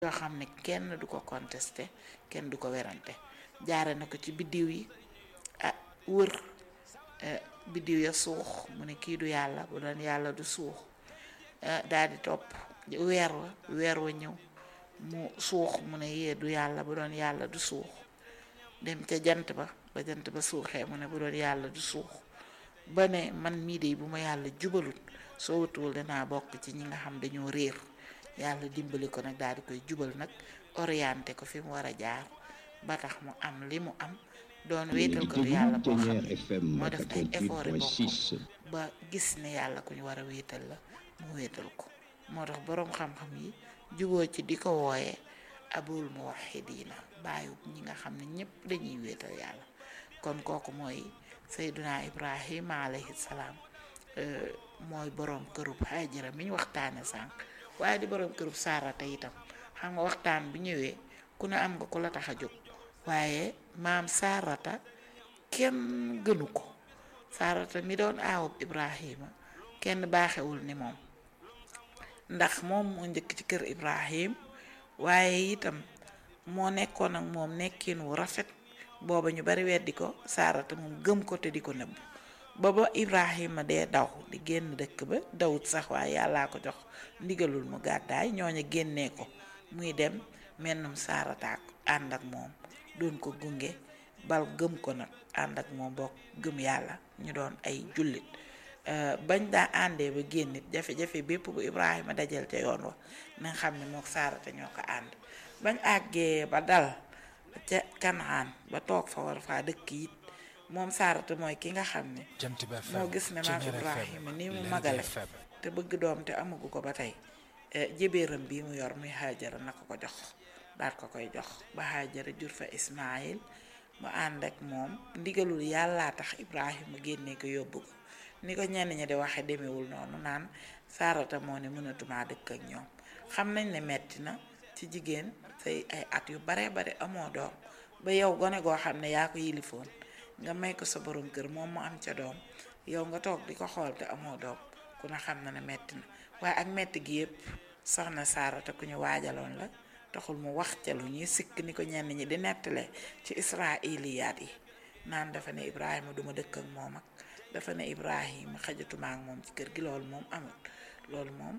yoo xam ne kenn du ko contesté kenn du ko werante jaare na ko ci biddiw yi ah wër biddiw ya suux mu ne kii du yàlla bu doon yàlla du suux daal di topp weer wa weer wa ñëw mu suux mu ne yee du yàlla bu doon yàlla du suux dem ca jant ba ba jant ba suuxee mu ne bu doon yàlla du suux ba ne man mii de bu ma yàlla jubalut soo wutuwul danaa bokk ci ñi nga xam dañoo réer yàlla dimbali ko nag daal di koy jubal nag orienté ko fi mu war a jaar ba tax mu am li mu am doon wéetal ko yàlla boo xam ne moo def ay effort boppam ba gis ne yàlla ku ñu war a wéetal la mu wéetal ko moo tax boroom xam-xam yi juboo ci di ko wooyee abul muwahidina bàyyi ñi nga xam ne ñëpp dañuy wéetal yàlla kon kooku mooy sayduna ibrahima alayhi salaam mooy boroom kërub hajara mi ñu waxtaane sànq waaye di boroom kërub saarata itam xam nga waxtaan bi ñëwee ku ne am nga ku la tax a jóg waaye maam saarata kenn gënu ko saarata mi doon aawub ibrahima kenn baaxewul ni moom ndax moom moo njëkk ci kër ibrahim waaye itam moo nekkoon ak moom nekkin wu rafet booba ñu bari weddi ko saarata moom gëm ko te di ko nëbb ba ba ibrahima dee daw di génn dëkk ba dawut sax waaye yàllaa ko jox ndigalul mu gàddaay ñooña génnee ko muy dem mennum saarataak ànd ak moom doon ko gunge bal gëm ko nag ànd ak moom bokk gëm yàlla ñu doon ay jullit bañ daa àndee ba génnit jafe-jafe bépp bu ibrahima dajal ca yoon wa na nga xam ne mook saarata ñoo ko ànd bañ àggee ba dal ca kanaan ba toog fa war faa dëkk it moom saarata mooy ki nga xam ne moo gis ne maam ibrahima ni mu magale te bëgg doom te amagu ko ba tey jébéeram bii mu yor muy xaajara na ko ko jox daat ko koy jox ba xaajara jur fa ismaayil mu ànd ak moom ndigalul yàllaa tax ibrahima génnee ko yóbbu ko ni ko ñenn ñi di waxe demewul noonu naan saarata moo ne mënatumaa dëkk ak ñoom xam nañ ne metti na ci jigéen say ay at yu bare bare amoo doom ba yow gone goo xam ne yaa ko yilifoon nga may ko sa borom kër moom mu am ca doom yow nga toog di ko xool te amoo doom ku ne xam na ne metti na waaye ak metti gi yëpp soxna saarata ku ñu waajaloon la taxul mu wax ca lu ñuy sikk ni ko ñenn ñi di nettale ci israiliyaat yi naan dafa ne ibrahima duma dëkk ak moom ak dafa ne ibrahima xajatuma ak moom ci kër gi loolu moom amul loolu moom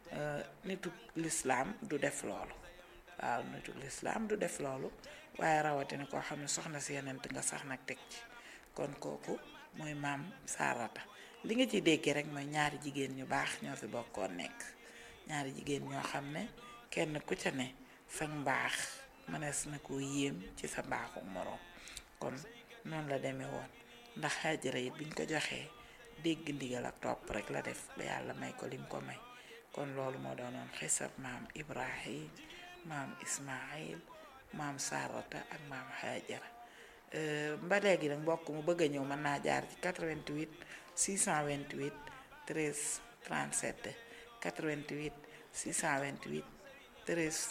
nitu lislaam du def loolu waaw nitu lislaam du def loolu waaye rawatina koo xam ne soxna si yenent nga sax nag teg ci kon kooku mooy maam saarata li nga ciy déggee rek mooy ñaari jigéen ñu baax ñoo fi bokkoon nekk ñaari jigéen ñoo xam ne kenn ku ca ne sa mbaax mënees na koo yéem ci sa mbaaxu moroom kon noonu la demee woon ndax Hajara it biñ ko joxee dégg ndigal ak topp rek la def ba yàlla may ko lim ko may kon loolu moo doonoon xisab maam Ibrahim maam Ismaayil maam Sarata ak maam Hajara ba léegi nag mbokk mu bëgg a ñëw mën naa jaar ci 88 628 13 37 88 628 13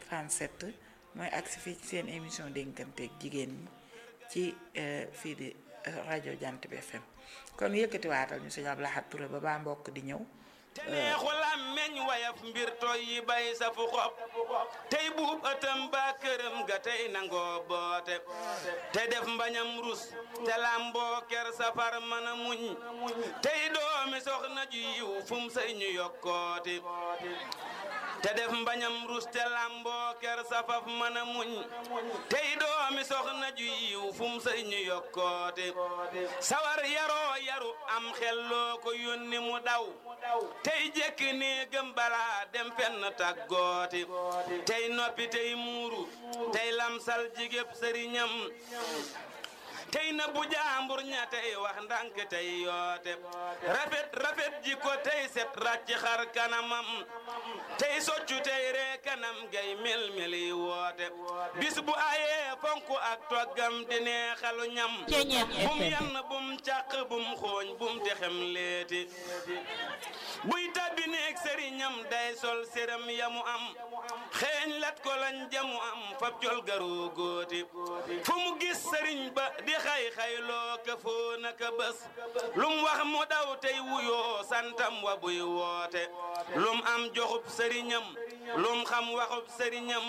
37 mooy agsi fii ci seen émission dénkanteeg jigéen ñi ci fii di rajo Jant bi FM kon yëkkati waatal ñu sëñ Abdou Lahad Touré ba baa mbokk di ñëw te neexul am meñ wayaf mbir toy yi bay sa fu xob tey buub ëttam ba këram ga tey nangoo boote te def mbañam rus te lamboo ker safar mën a muñ tey doomi soxna ju yiw fum say ñu yokkooti te def mbañam rus te lamboo ker safaf mën a muñ tey doomi soxna ju yiw fum say ñu yokkooti sawar yaroo yaru am xelloo ko yónni mu daw tey jekk nii gëm balaa dem fenn tàggooti tey noppi tey muuru tey lamsal jigéb sëriñam tey na bu jaambur ña tey wax ndànk tey yoote rafet rafet ji ko tey set ràcc xar kanamam tey soccu tey ree kanam gay mel meli woote bis bu ayee fonk ak toggam di neexalu ñam bum yann bum càq bum xooñ bum texem leeti buy tabbi neeg sëriñam day sol séram yamu am xeeñ lat ko lañ jamu am fab col garoo góoti fu mu gis sëriñ ba di xay xayloo ka foo naka bés lum wax mu daw tey wuyoo santam wa buy woote lum am joxub sëriñam lum xam waxub sëriñam